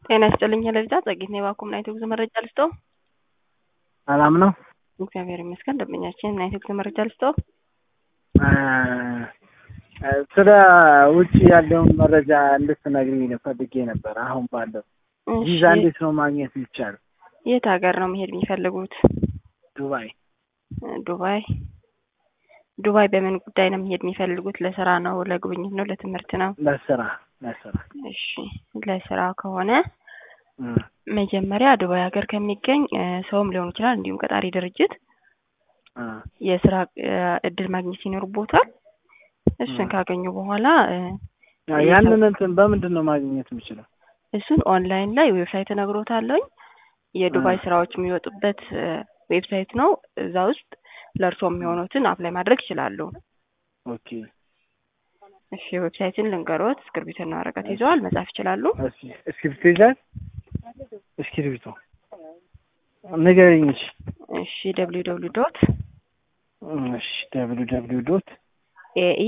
ጤና ይስጥልኝ ለልጃ ጸጌት ነው የባኩም ናይት ጉዞ መረጃ ልስጠው። ሰላም ነው። እግዚአብሔር ይመስገን። ደንበኛችን ናይት ጉዞ መረጃ ልስጠው። ስለ ውጭ ያለውን መረጃ እንድትነግሪኝ ፈልጌ ነበር። አሁን ባለው ቪዛ እንዴት ነው ማግኘት የሚቻለው? የት ሀገር ነው መሄድ የሚፈልጉት? ዱባይ። ዱባይ ዱባይ በምን ጉዳይ ነው መሄድ የሚፈልጉት? ለስራ ነው? ለጉብኝት ነው? ለትምህርት ነው? ለስራ ለስራ። እሺ ለስራ ከሆነ መጀመሪያ ዱባይ ሀገር ከሚገኝ ሰውም ሊሆን ይችላል እንዲሁም ቀጣሪ ድርጅት የስራ እድል ማግኘት ይኖርቦታል። እሱን ካገኙ በኋላ ያንን እንትን በምንድን ነው ማግኘት የምችለው? እሱን ኦንላይን ላይ ዌብሳይት እነግሮታለሁኝ። የዱባይ ስራዎች የሚወጡበት ዌብሳይት ነው። እዛ ውስጥ ለእርሶ የሚሆኑትን አፕላይ ማድረግ ይችላሉ። ኦኬ እሺ ዌብሳይትን ልንገሮት። እስክርቢቶና ወረቀት ይዘዋል? መጻፍ ይችላሉ? እስክሪብቶ ይዛል? እስክሪብቶ ንገሪኝ። እሺ እሺ ደብሊው ደብሊው ዶት እሺ ደብሊው ደብሊው ዶት ኤኢ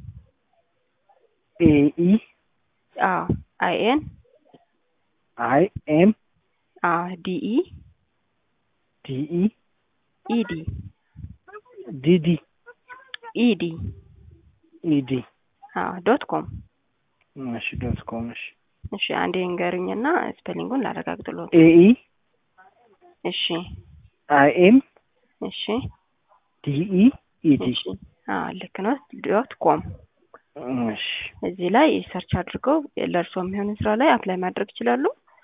ኤኢ አዎ አይ ኤን አይ ኤም አዎ ዲኢ ዲኢ ኢዲ ዲዲ ኢዲ ኢዲ አዎ ዶት ኮም እሺ ዶት ኮም እሺ እሺ አንዴ ንገርኝና ስፔሊንጉን ላረጋግጥሎት። ኤኢ እሺ አይ ኤም እሺ ዲኢ ኢዲ እሺ አዎ ልክ ነው። ዶት ኮም እሺ እዚህ ላይ ሰርች አድርገው ለእርሶ የሚሆን ስራ ላይ አፕላይ ማድረግ ይችላሉ።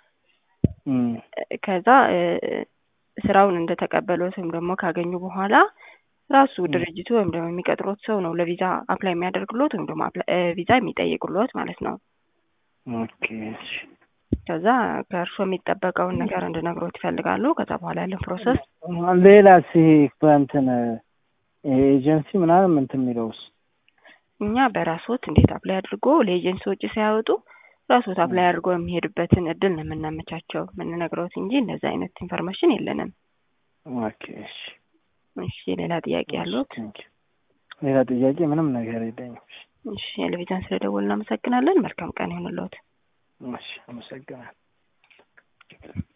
ከዛ ስራውን እንደተቀበሉት ወይም ደግሞ ካገኙ በኋላ ራሱ ድርጅቱ ወይም ደግሞ የሚቀጥሮት ሰው ነው ለቪዛ አፕላይ የሚያደርግሎት ወይም ደግሞ ቪዛ የሚጠይቅሎት ማለት ነው። ኦኬ እሺ ከዛ ከእርሶ የሚጠበቀውን ነገር እንድነግሮት ይፈልጋሉ። ከዛ በኋላ ያለው ፕሮሰስ ሌላ ሲ በእንትን ኤጀንሲ ምናምን እንትን የሚለውስ እኛ በራሶት እንዴት አፕላይ አድርጎ ለኤጀንሲ ወጪ ሳያወጡ ራሶት አፕላይ አድርጎ የሚሄዱበትን እድል ነው የምናመቻቸው የምንነግረውት እንጂ እንደዚህ አይነት ኢንፎርሜሽን የለንም። ኦኬ እሺ እሺ ሌላ ጥያቄ ያሉት? ሌላ ጥያቄ ምንም ነገር የለኝም። እሺ የለቪዛን ስለደወልን እናመሰግናለን። መልካም ቀን ይሁንልዎት። እሺ አመሰግናለሁ።